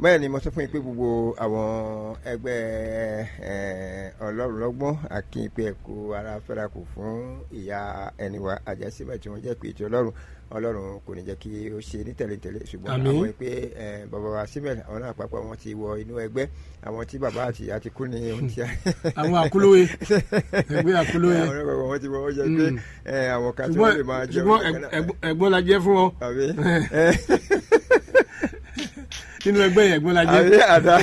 bẹ́ẹ̀ ni mo sọ fún yín pé gbogbo àwọn ẹgbẹ́ ọlọ́run lọ́gbọ́n akínpé ẹ̀kọ́ ara fẹ́ra kù fún ìyá ẹniwa àjẹsímẹ̀ tí wọ́n jẹ́ pé ètò ọlọ́run ọlọ́run kò ní jẹ́ kí ó ṣe ní tẹ̀léńtẹ̀lé ṣùgbọ́n àwọn pé bàbá wa síbẹ̀ àwọn náà àpapọ̀ wọn ti wọ inú ẹgbẹ́ àwọn tí bàbá àti ìyá ti kú ní ohun tí a. àwọn àkúlóye ẹgbẹ́ àkúlóye. àwọn ọ̀rẹ́ wọn ti wọ ó jẹ́ pé àwọn kan tí wọ́n lè máa jẹun. ṣùgbọ́n ẹ̀gbọ́n la jẹ́ fún ọ nínú ẹgbẹ́ yẹn ẹ̀gbọ́n la jẹ́. àbí àdá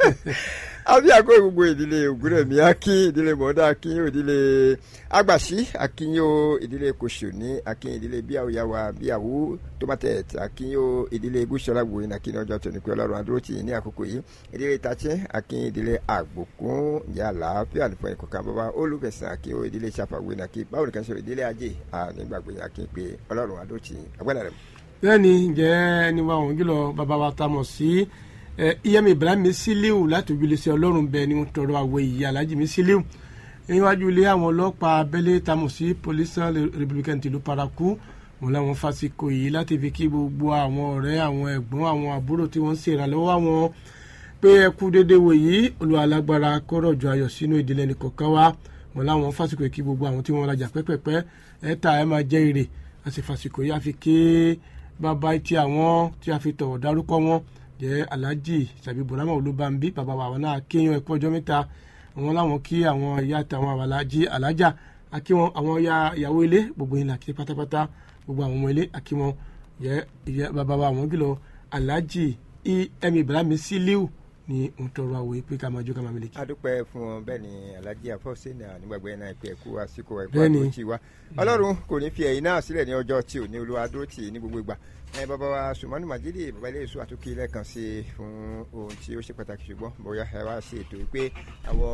àbí àgọ gbogbo ìdílé ògúnrẹ̀mí akin ìdílé mọ̀ọ́dá akin ìdílé agbàṣí akínyó ìdílé kòsòní akin ìdílé bíyàwóyàwó bíyàwó tomatẹt akínyó ìdílé gúúsọlágbò yìí akin ọjọ́ tó ní pé ọlọ́run adúrótì ní àkókò yìí ìdílé tàchẹ́ akin ìdílé àgbòkún yàrá fíà nífọ̀ ìkọ̀kan bàbá olùfẹ̀sán akin ìdílé sàfàwé nàkí báwo nìkan sọ̀rọ̀ ìdílé ajé nígbàgbé akin pé ọlọ́run adúrótì agbára rẹ̀ bẹ́ẹ̀ni ǹjẹ́ ẹni wa òun jùlọ bàbá wa ta mọ̀ sí iyẹ́mi ibrahim sílíù láti ojúlé sí ọlọ́run bẹ́ẹ̀ ni wọ́n tọrọ àwọ̀ ìyá alájì mi sílíù níwájú ilé àwọn ọlọ́pàá abẹ́lé ta mọ̀ sí police republican tìlú paraku wọn làwọn fásikò yìí láti fi kí gbogbo àwọn ọ̀rẹ́ àwọn ẹ̀gbọ́n àwọn àbúrò tí wọ́n ń ṣèrànlọ́wọ́ àwọn pé ẹ kú déédéé wò yìí olúwa alágbára kọ́rọ̀jọ ayọ̀ sínú ìdílé nìkọ̀ọ̀kan wa wọn làwọn fásikò yìí kí gbogbo àwọn tí wọ́n rajà pẹ́pẹ́pẹ́ ẹ̀ ta ẹ̀ máa jẹ́ èrè àti fásikò yìí àfi ké bàbá tí àwọn tí a fi tọ̀wọ̀ dárúkọ wọn jẹ́ alhaji sàbí burama olúbànbí bàbá wa náà kéèyàn ẹ̀kọ́ ọjọ́ mẹ́ta àwọn làwọn kí àwọn ìyá àtàwọn alhaji alájà àkí wọn àwọn ìyàwó ilé gbogbo yìí làkí pátápátá gbogbo àwọn ọmọ ilé àkí wọn jẹ́ bàbá wa àwọn kìlọ̀ alhaji em ibrahim siliu ni n tọrọ àwòye pé ká máa jó ká máa mílíkì. adúpẹ́ fún wọn bẹ́ẹ̀ ni alhaji afọ́sẹ́ náà nígbàgbọ́ náà pé ẹ̀kú àsìkò ẹ̀kú àdúró tì wá ọlọ́run kò ní fi ẹ̀yìn náà sílẹ̀ ní ọjọ́ tí ò ní olúwa dúró tì ní gbogbo ìgbà ẹ bàbá wa sùmọ́nù màjídì bàbá ilé èso àtúnkì lẹ́ẹ̀kan sí i fún ohun tí ó ṣe pàtàkì ṣùgbọ́n bóyá ẹ wá ṣe ètò pé àwọn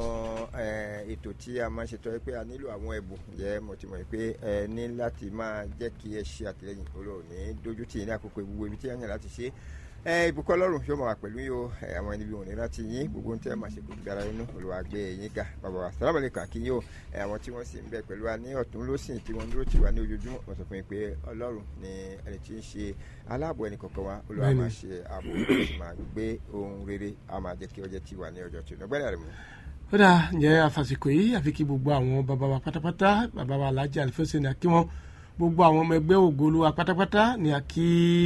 ètò tí a máa ń ṣètò pé a nílò àwọn ẹ̀bùn jẹ́ mo ti mọ̀ pé ẹ ní láti máa jẹ́ kí ẹ ṣe àtìlẹyìn olóò ní dójú tì ní àkókò gbogbo ibi tí a yàn láti ṣe ẹ ìbùkún ọlọ́run yóò máa wà pẹ̀lú yìí o àwọn ẹni bí wọn ní láti yín gbogbo ohun tí ẹ máa ṣe kò dára inú olùwàgbé yín ga bàbá wa sàlámù alaykum kí yín o àwọn tí wọ́n sì ń bẹ pẹ̀lú wa ní ọ̀tún lósìn tí wọ́n dúró tì wá ní ojoojúmọ́ wọ́n sọ fún mi pé ọlọ́run ni ẹni tí ń ṣe aláàbò ẹnì kọ̀ọ̀kan wa olùwà máa ṣe ààbò sì máa gbé ohun rere a máa jẹ́ kí ọjọ́ ti wà ní ọjọ́ tó lọ́gbẹ́rẹ́ rẹ̀ mú. ó dà ǹjẹ́ àfàsìkò yìí àfi kí gbogbo àwọn bàbá wa pátápátá bàbá wa alájà àlùfẹ́sẹ̀ ní àkí wọn gbogbo àwọn ọmọ ẹgbẹ́ ògolo wa pátápátá ní àkí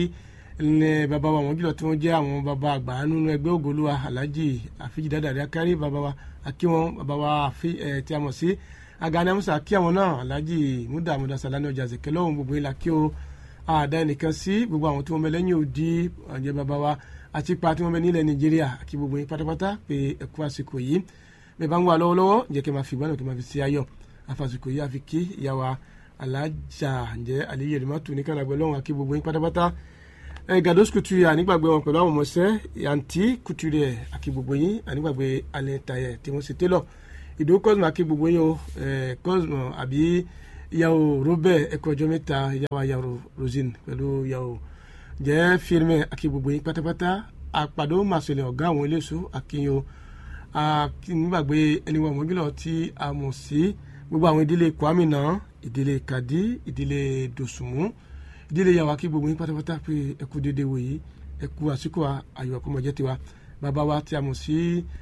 ní bàbá wa wọn jùlọ tí wọn jẹ àwọn bàbá àgbà nínú ẹgbẹ́ ògolúwa alhaji àfijì dáadáa akárí bàbá wa akí wọn bàbá wa àfi ẹ tí a mọ̀ sí agani amusa akí àwọn náà alhaji muda muda salani ọjà zèké lọ́wọ́ gbogbo ìlà kí o àdá ẹnìkan sí gbogbo àwọn tí wọn bẹ lẹ́yìn òdi ọjẹ bàbá wa àti ipa tí wọn bẹ nílẹ̀ nàìjíríà àkí gbogbo yín pátápátá pé ẹkú àsìkò yìí bẹ́ẹ̀ bá ń wà lọ́wọ́lọ́wọ́ jẹ́ kí n máa fi ìgbàlù kí n máa fi sí ayọ̀ àfàsìkò yìí àfi kí ìyàwó alájà ǹjẹ́ àlẹyé rẹ má tù ní kànáàgbẹ lọ́wọ́ àkí gbogbo yín pátápátá gados couture ànígbàgbé wọn pẹ̀lú àwọn ọmọọṣẹ́ yanti couture àkí gbogbo yín ànígbàgbé alẹ́ tayẹ tí wọ́n ṣe télọ̀ ìdó cosmo àkí gbogbo yín o cosmo àbí ìyàwó robert ẹ̀kọ́ ọjọ́ mẹ́ta ìyàwó ìyàwó rosine pẹ̀lú ìyàwó jẹ́ firme àkí gbogbo yín pátápátá àpàdé màṣẹlẹ̀ ọ̀gá àwọn eléso àkíyàn ànígbàgbé ẹni wọn mọ́júlọ tí a mọ̀ sí gbogbo àwọn ìdílé kwami náà ìdílé kadi ìdílé dòsùnmù ìdílé yàwó akí gbogbo yín pátápátá pé ẹkú déédéé wòye ẹkú àsìkò ayọ̀ àkọ́mọ̀jẹ́ tiwa bàbá wa tí a mọ̀ sí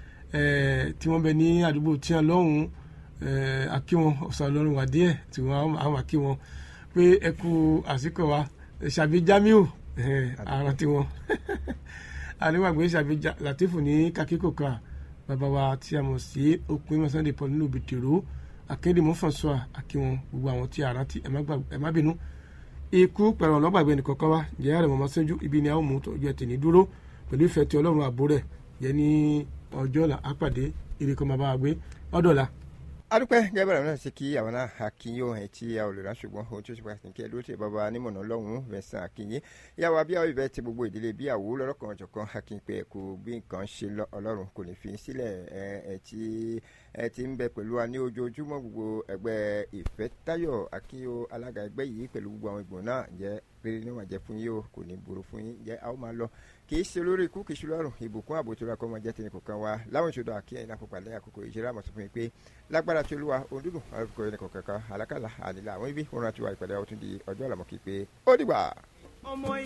tí wọ́n bẹ ní àdúgbò tí wọ́n lọ́hùn akí wọn ọ̀sán ọlọ́run wà díẹ̀ tí wọ́n àwọn akí wọn pé ẹkú àsìkò wa ṣàbí jamiu ara tiwọn àníwàgbé ṣàbí latifu ní kakíkò kan bàbá wa tí a mọ̀ sí okùn ìmọ̀ sunday paul nínú bìtìrú akéde mọ́fànsọ́à akí wọn gbogbo àwọn tí a rántí ẹ má bínú ikú pẹ̀lú ọlọ́gbàgbé nìkankan wa jẹ́ àrẹ̀ mọ́mọ́ sẹ́jú ibi ni a ó mú tọ́jú ẹ̀ tèmi dúró pẹ̀lú ìfẹ́ tí ọlọ́run àbò rẹ̀ jẹ́ ní ọjọ́ là á pàdé ìrìkọ́ máa bá wa gbé ọ̀dọ̀ la. adúpẹ́ gẹ́gẹ́ náà ṣe kí àwọn náà akínyó ẹ̀ tí a ò lè rán ṣùgbọ́n ohun tí ó ṣe pàtàkì kí ẹ dúró tẹ bàbá onímọ̀nà ọlọ́run Vincent akínyé ìyàwó abíyáwó ìbẹ́ ti gbogbo ìdílé bíyàwó lọ́rọ̀kan ọ̀jọ̀kan akínpẹ̀ ẹ̀kú bí nǹkan ṣe lọ ọlọ́run kò ní fi sílẹ̀ ẹ̀ tí ẹ ti ń bẹ pẹ̀lú wa ní ojoojúmọ́ gbogbo ẹgbẹ́ ìfẹ́táyọ̀ akínyó alága ẹgbẹ́ yìí pẹ̀lú gbogbo àwọn ìgbọ̀n náà jẹ́ rere ní wàá jẹ́ fún yín o kò ní burú fún yín jẹ́ a ó máa lọ kì í ṣe olórí ikú kì í ṣe lọ́rùn ìbùkún ààbò tó ra kọ́ ọmọ jẹ́ tẹ̀lé kọ̀ọ̀kan wa láwọn ìṣòro àkíyàn iná pupa lẹ́yìn àkókò ìṣeré àmọ̀ sọ fún mi pé lágbára tí olúwa òǹdùdùn àkókò ẹnì kọ̀ọ̀kan alákàlà ànílà àwọn ibi òun àti wà ìpàdé ọtún di ọjọ́ àlàmọ́kì pé ó dìgbà.